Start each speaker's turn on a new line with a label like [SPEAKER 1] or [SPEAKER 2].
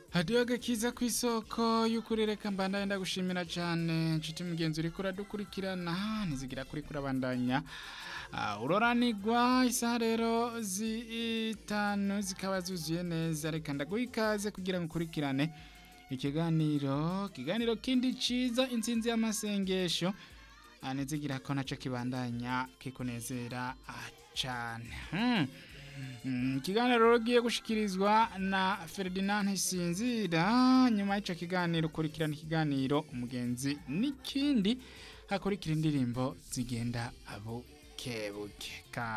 [SPEAKER 1] hadiyo agakiza ku isoko y'ukurereka mbandanya ndagushimira cyane nshuti mugenzi uriko uradukurikirana ntizigira kuri kurabandanya Ah, uroranigwa isaha rero zitanu zikaba zuzuye neza reka ndaguha ikaze kugira ngo ukurikirane ikiganiro ikiganiro kindi ciza intsinzi y'amasengesho Ah, nizigira ko naco kibandanya kikunezera ah, cane hmm. Mm, ikiganiro rero giye gushikirizwa na Ferdinand Sinzira nyuma y'ico kiganiro ukurikirana ikiganiro umugenzi n'ikindi hakurikira indirimbo zigenda abukebuke